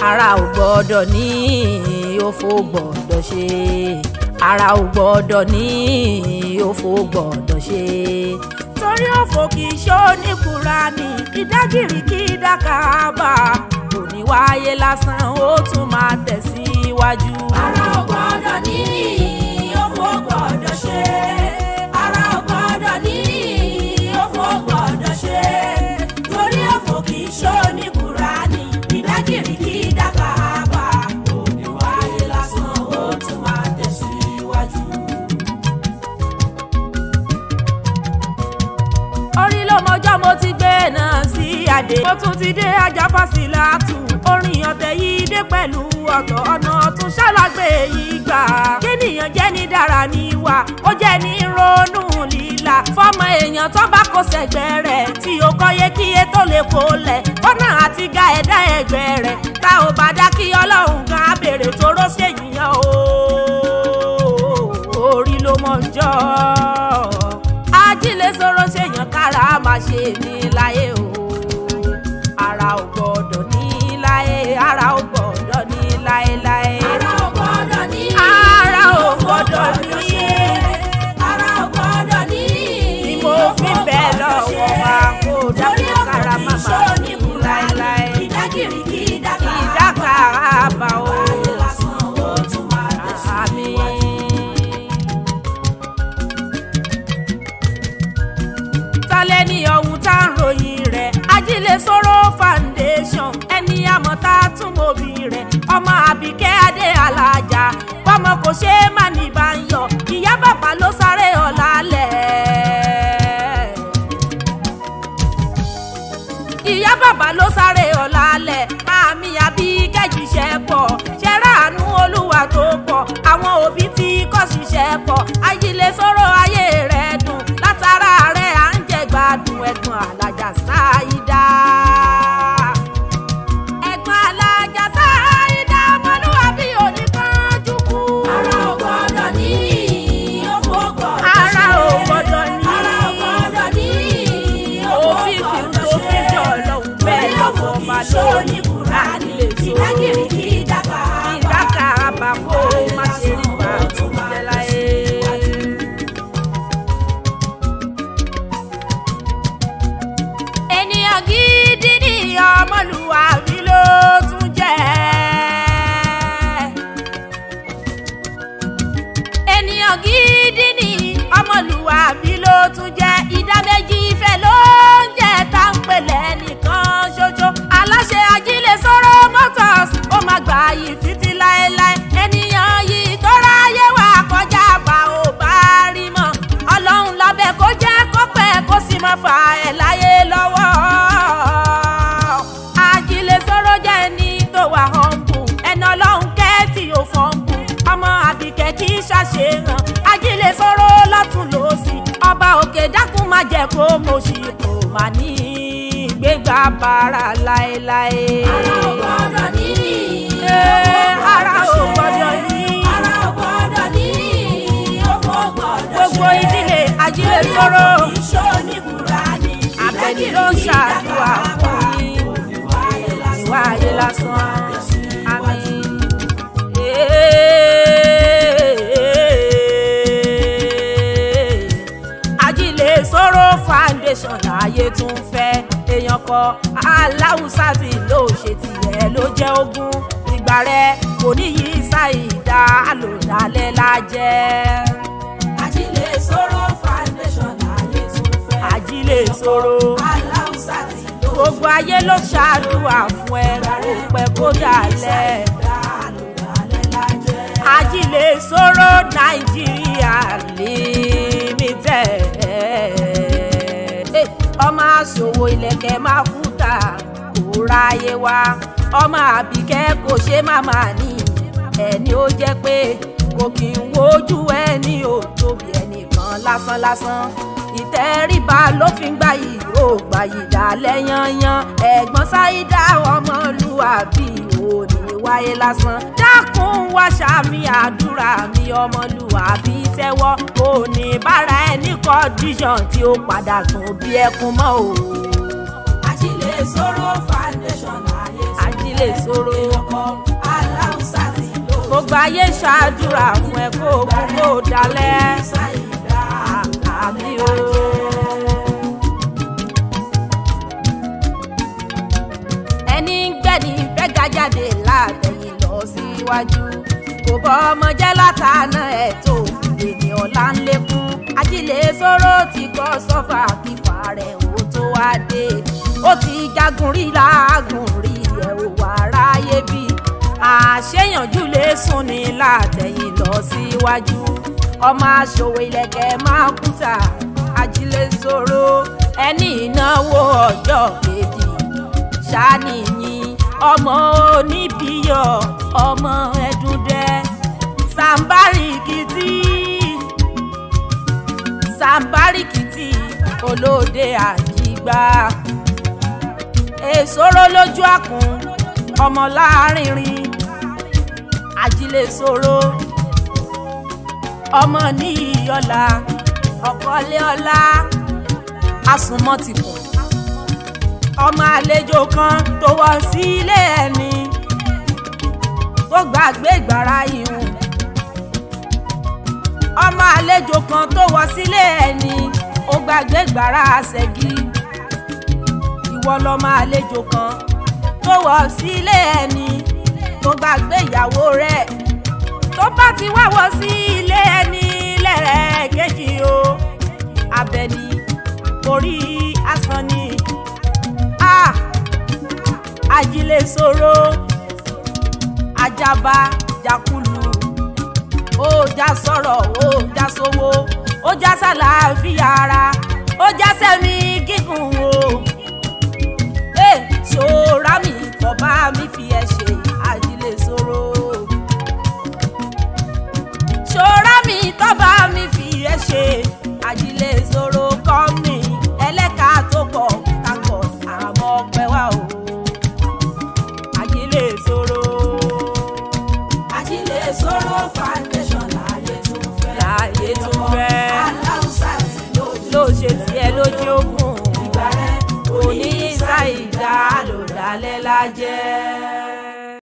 ara ò gbọ́dọ̀ ní òfò gbọ́dọ̀ ṣe ara ò gbọ́dọ̀ ní òfò gbọ́dọ̀ ṣe torí òfò kì í ṣó ní Kùránì ìdágìrì kì í dákàbà kò ní wáyé lásán ó tún máa tẹ̀síwájú. ara ò gbọ́dọ̀ ní òfò gbọ́dọ̀ ṣe ara ò gbọ́dọ̀ ní òfò gbọ́dọ̀ ṣe torí òfò kì í ṣó ní Kùránì ìdágìrì kì í dákàbà kò ní wáyé lásán ó tún máa tẹ̀síwájú. orí ló mọjọ́ mo ti gbé náà sí àdé. mo tún ti dé ajá fásilátù orin ọ̀tẹ̀ yìí dé pẹ̀lú ọ̀tọ̀ ọ̀nà tún ṣàlágbé yìí gbà. kéèyàn jẹ́ ní dára níwà ó jẹ́ ní ronú líla. fọmọ èèyàn tó bá kó sẹ́gbẹ́ rẹ̀ tí ó kọ́yé kíyé tó lè kó lẹ̀ kọ́nà àti ga ẹ̀dá ẹgbẹ́ rẹ̀ tá ò bá dá kí ọlọ́run gan abèrè tóró ṣèyíyàn o orí ló mọ̀ ń jọ́ ajílẹ̀ sọ̀rọ̀ ṣèyàn kára máa ṣe ní láyé o ara ò gbọ́dọ̀ ní láyé ara ò gbọ́dọ̀ ní láéláé ara ò gbọ́dọ̀ ní ara ò gbọ́dọ̀ ní ara ò gbọ́dọ̀ ní ni mo fi bẹ́ẹ̀ lọ́wọ́ wa kó dákú kára má máa ní láéláé ìdágìrì kì í dákà ìdáka àbá o ayé lásán ó tún máa àmì. talẹ́ ní ọ̀hún tá ń ròyìn rẹ̀ ajílẹ̀ sọ̀rọ̀ foundation ẹni àmọ́ tá a tún mọ̀bí rẹ̀ ọmọ àbíkẹ́ adé alájà bọ́mọ kò ṣe é má ní bá ń yọ ìyá bàbá ló sáré ọ̀la lẹ̀ ìyá bàbá ló sáré ọ̀la lẹ̀ àmì àbí kẹ́jìṣẹ́ pọ̀ ṣẹ́ráàánú olúwa tó pọ̀ àwọn òbí tí kò ṣiṣẹ́ pọ̀ ajílẹ̀ sọ̀rọ̀ ayé rẹ̀ dùn látara rẹ̀ à ń jẹ gbádùn ẹ̀gbọ́n alájà sáyidá. ẹ̀gbọ́n alájà sáyidá ọmọlúwàbí oníkanjú kú. ara ò gbọ́dọ̀ ní òfò gbọ́dọ̀ ara ṣe. ò gbọ́dọ̀ ní. ara ò gbọ́dọ̀ ní òfò òfin fi gbọ́dọ̀ tó fi ṣe. jọ lọ́hùn bẹ́ẹ̀ torí òfò lọ́wọ́ kì máa í ṣó lórí ní Kùránì lè so. ìdágìrì kì í dákà ìdáka àbàkó má ṣe rí wa tó jẹ láyé. ènìyàn gidi ni ọmọlúwàbí ló tún jẹ́. ènìyàn gidi ni ọmọlúwàbí ló tún jẹ́ ìdá méjì ìfẹ́ ló ń jẹ́ tá ń pèlè nìkan ṣoṣo aláṣẹ ajílẹ̀ sọ̀rọ̀ motors ó máa gbà yìí títí láéláé ènìyàn yìí tó ráyé wà kọjá bá ò bá rí mọ́ ọlọ́run lábẹ́ kó jẹ́ kó pẹ́ kó sì máa fà ẹ̀ láyé lọ́wọ́ ajílẹ̀ sọ̀rọ̀ jẹ́ ẹni tó wà humble ẹni ọlọ́run kẹ́ tí ò fọ́nbù ọmọ àbíkẹ́ kì í ṣàṣehàn ajílẹ̀ sọ̀rọ̀ lọ́tún lọ́sì ọba òkè dákun má jẹ́ kó mo ṣì kò má ní gbégbá bàrà láéláé. ara ò gbọ́dọ̀ ní Ee, òfò ara ò ṣe. gbọ́dọ̀ ní. ara ò gbọ́dọ̀ ní òfò gbọ́dọ̀ gbogbo ṣe. ìdílé ajílẹ̀ sọ̀rọ̀ Torí òfò kì í ṣó ní Kùránì abẹni ló ń ṣàdúrà fún yín ìwà ayé lásán àmín. ajílẹ̀ sọ̀rọ̀ foundation láàyè tún fẹ́ èèyàn kọ aláwùsá tí ló ṣe tiẹ̀ ló jẹ́ ogún ìgbà rẹ̀ kò ní yí ṣàìdá àlòdálẹ́ lájẹ́ Ajílẹ̀ sọ̀rọ̀ foundation láyé tún fẹ́. ajílẹ̀ sọ̀rọ̀. Aláùsá ti lò gbogbo ayé ló ṣàdúrà fún ẹ kó pẹ́ kó dalẹ̀ dálẹ̀ lájẹ́. ajílẹ̀ sọ̀rọ̀ nàìjíríà limited Eh, ọmọ àṣòwò ilẹ̀kẹ̀ máa kú ta kó ráyé wá ọmọ àbíkẹ́ kò ṣe máma ní ẹni ó jẹ́ pé kò kì í wojú ẹni ò tóbi ẹnìkan lásánlásán ìtẹríba ló fi ń gbà yìí ó gbà yìí dálẹ̀ yanyan ẹ̀gbọ́n ṣáídà ọmọlúwàbí òní wáyé lásán dákun wá ṣàmì àdúrà mi ọmọlúwàbí tẹ́wọ́ òní bára ẹni condition tí ó padà tún bí ẹkún mọ́ o Ajílẹ̀ sọ̀rọ̀ foundation láyé tún fẹ́. ajílẹ̀ sọ̀rọ̀ ọkọ̀ gbogbo ayé ṣàdúrà fún ẹ kó kú kó dalẹ̀ ṣàìdá àmì o. ẹni ń gbẹ́ni fẹ́ ga jáde látẹ̀yìn lọ síwájú kò bọ́ ọmọ jẹ́ látàánà ẹ̀ tó fìdí ọ̀la ń lékún ajílẹ̀ sọ̀rọ̀ ti kọ́ sọ́fà fífa rẹ̀ ó tó wá dé ó ti jagun rí láàgùn rí ẹ̀ ò wá ráyé bí àṣeyànjú lè sùn ní látẹ̀yìn lọ síwájú ọmọ aṣòwò ilẹ̀kẹ̀ máa kúta ajílẹ̀ sọ̀rọ̀ ẹni ìnáwó ọjọ́ kejì ṣàníyìn ọmọ oníbíyọ ọmọ ẹdúndẹ sàǹbárìkìtì sàǹbárìkìtì olóde àjìgbà èsòro lójú àkùn ọmọ láàrínrín àjìlẹsòro ọmọ níyọlá ọkọlẹ ọlá àsùnmọtìkùn ọmọ àlejò kan tó wọ sílé ẹni tó gbàgbé ìgbàrá ìhùn ọmọ àlejò kan tó wọ sílé ẹni ó gbàgbé ìgbàrá àṣẹgí ìwọ lọmọ àlejò kan tó wọ sílé ẹni tó gbàgbé ìyàwó rẹ̀ tó bá ti wá wọ sí ilé ẹni lẹ́ẹ̀kejì o abẹni orí asán ni ah ajílẹ̀ sọ̀rọ̀ ajaba jakulu ó já sọ̀rọ̀ ó já sówó ó já sàlàáfíà ara ó já sẹ́mi gígùn o ẹ ṣòra mi bọ̀bá mi fi ẹ ṣe ajílẹ̀ sọ̀rọ̀ ṣòra mi tọ́ba mi fi ẹ ṣe ajílẹ̀ sọ̀rọ̀ kọ́ mi ẹlẹ́ka tó pọ̀ kakọ̀ àmọ́ ọpẹ́ wa o ajílẹ̀ sọ̀rọ̀ ajílẹ̀ sọ̀rọ̀ foundation láàyè tún fẹ́. láàyè tún fẹ́ aláùsá ti lójú. ló ṣe tiẹ̀ lójú ogun ìgbà rẹ̀ òní ṣàìdá ló dálẹ́ lájẹ́.